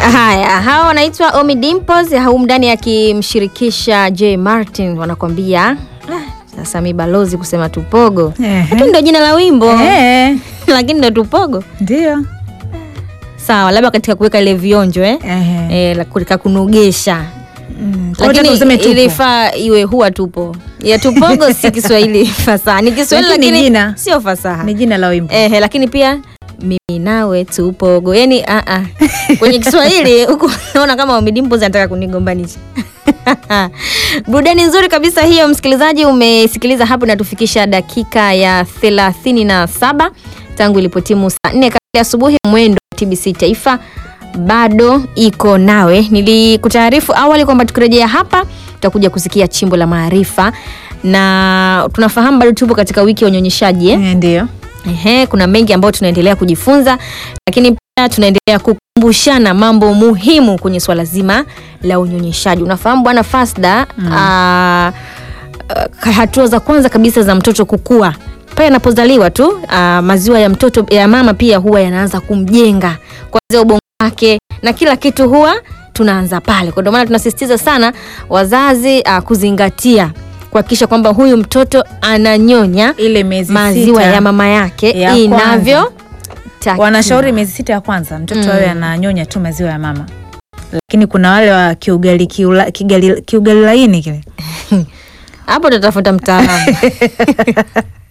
Haya, hawa wanaitwa Omi Dimples, humu ndani akimshirikisha J Martin, wanakwambia "Ah, sasa mi balozi kusema tupogo, Ehe. lakini ndo jina la wimbo Eh, lakini ndo tupogo. ndio. Sawa, labda katika kuweka ile vionjo eh? Ehe. Eh, la- katika kunogesha Mm, kwa hiyo lakini tuseme tupo. ilifaa iwe huwa tupo ya tupogo si Kiswahili fasaha, ni Kiswahili Lakini lakini jina. sio fasaha Ni jina la wimbo. Ehe, lakini pia mimi nawe tupogo, yani a a kwenye Kiswahili huku naona kama Omidimpo anataka kunigombanisha. Burudani nzuri kabisa hiyo, msikilizaji, umesikiliza hapo, natufikisha dakika ya thelathini na saba tangu ilipotimu saa nne kamili asubuhi. Mwendo wa TBC Taifa bado iko nawe. Nilikutaarifu awali kwamba tukirejea hapa tutakuja kusikia chimbo la maarifa, na tunafahamu bado tupo katika wiki ya unyonyeshaji eh? Eh, Ndio. Ehe, kuna mengi ambayo tunaendelea kujifunza, lakini pia tunaendelea kukumbushana mambo muhimu kwenye swala zima la unyonyeshaji. Unafahamu bwana Fasda, ah, ah, hatua za kwanza kabisa za mtoto kukua pale anapozaliwa tu, ah, maziwa ya mtoto ya mama pia huwa yanaanza kumjenga kuanzia ubongo wake na kila kitu huwa tunaanza pale. Kwa ndio maana tunasisitiza sana wazazi ah, kuzingatia kuhakikisha kwamba huyu mtoto ananyonya Ile miezi maziwa sita ya mama yake ya inavyo wanashauri miezi sita ya kwanza mtoto Mm. awe ananyonya tu maziwa ya mama, lakini kuna wale wa kiugali kiula, kigali, kiugali laini kile hapo tutatafuta mtaalamu